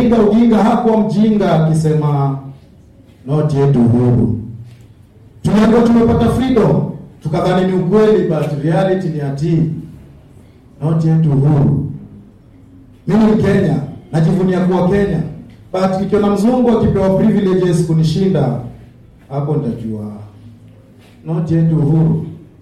Raila Odinga hakuwa mjinga akisema not yet uhuru. Tuliambiwa tumepata freedom, tukadhani ni ukweli, but reality ni ati not yet uhuru. Mimi ni Kenya, najivunia kuwa Kenya, but nikiona mzungu akipewa privileges kunishinda, hapo nitajua not yet uhuru.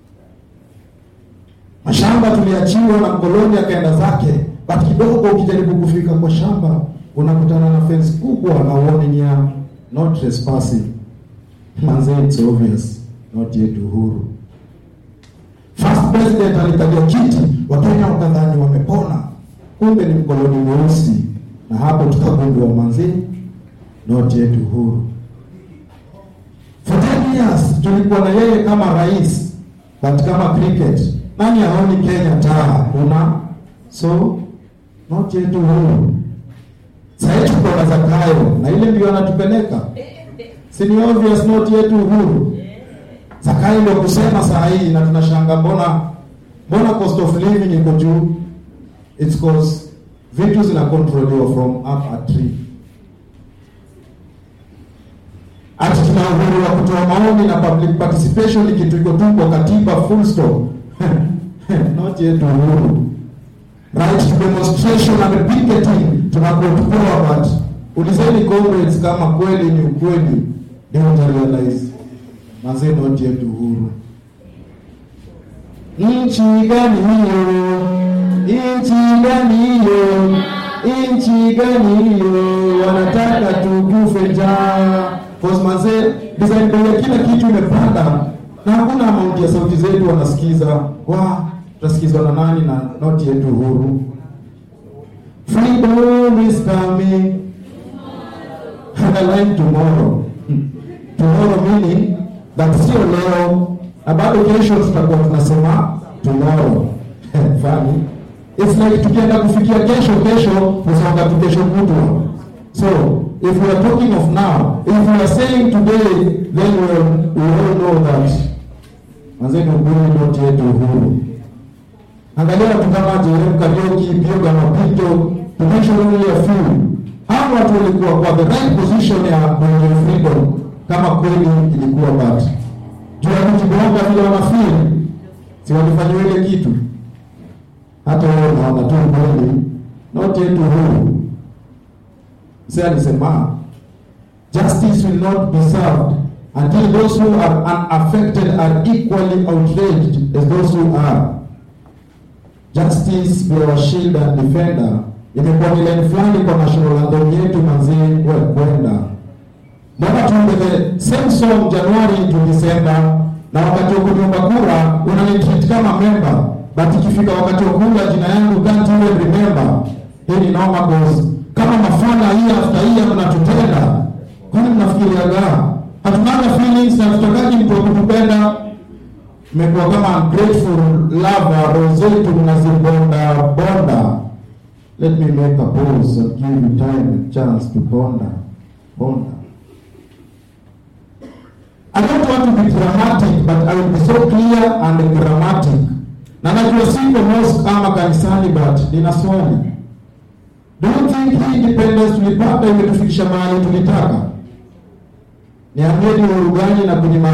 Mashamba tuliachiwa na mkoloni akaenda zake, but kidogo ukijaribu kufika kwa shamba unakutana na fence kubwa na warning ya not trespassing. Manze, it's obvious not yet uhuru. First president alikalia kiti, Wakenya wakadhani wamepona, kumbe ni mkoloni mweusi, na hapo tukagundua manze, not yet uhuru. For 10 years tulikuwa na yeye kama rais, but kama cricket nani haoni Kenya taa? Kuna so not yet uhuru. Sasa tuko na Zakayo na ile ndio anatupeleka, si ni obvious not yet uhuru. Zakayo ndio kusema saa hii, na tunashanga mbona mbona cost of living iko juu? It's cause vitu zinakontroliwa from up a tree. Ati tuna uhuru wa kutoa maoni na public participation, ni kitu iko tu kwa katiba, full stop. Not yet uhuru. Right to demonstration and picketing tunakuwa tupewa, but ulizeni comrades kama kweli ni ukweli, ndio utarealize manze, not yet uhuru. Nchi gani hiyo? Nchi gani hiyo? Nchi gani hiyo? Wanataka tukufe njaa. Cause manze, design bei ya kila kitu imepanda na hakuna amount ya sauti zetu wanasikiza. Wa, tutasikizwa na nani na not yet uhuru? Freedom is coming. Underline tomorrow. Tomorrow meaning that sio leo na bado kesho tutakuwa tunasema tomorrow. Funny. It's like tukienda kufikia kesho kesho kusonga tu kesho kutwa. So if we are talking of now, if we are saying today, then we, will, we all know that manzeni ukweli not yet uhuru. Angalia watu kama Jerem Kariuki, Bioga Mapito, to mention only a few. Hao watu walikuwa kwa the right position ya kwenye freedom kama kweli ilikuwa but juu ya kujibonga vile wanafeel, si walifanywa ile kitu. Hata wao naona tu kweli not yet uhuru. Mzee alisema justice will not be served until those who are unaffected are equally outraged as those who are. Justice be our shield and defender. Imekuwa ni line fulani kwa national anthem yetu manzee, we kwenda mbona tuimbe the same song January to December, na wakati wa kuomba kura unanitreat kama member, but ikifika wakati wa kura jina yangu can't even remember. Hii ni noma cause kama mafana hii after hii mnatutenda, kwani mnafikiriaga hatunanga feelings na tutakaji mtu wa kutupenda? Mmekuwa kama ungrateful lover, roho zetu mnazibonda bonda. Let me make a pause and give you time and chance to bonda bonda. I don't want to be dramatic but I will be so clear and grammatic. Na najua siko mosque ama kanisani but nina swali. Do you think hii independence tulipata imetufikisha mahali tulitaka? Niambieni uhuru gani na kunyima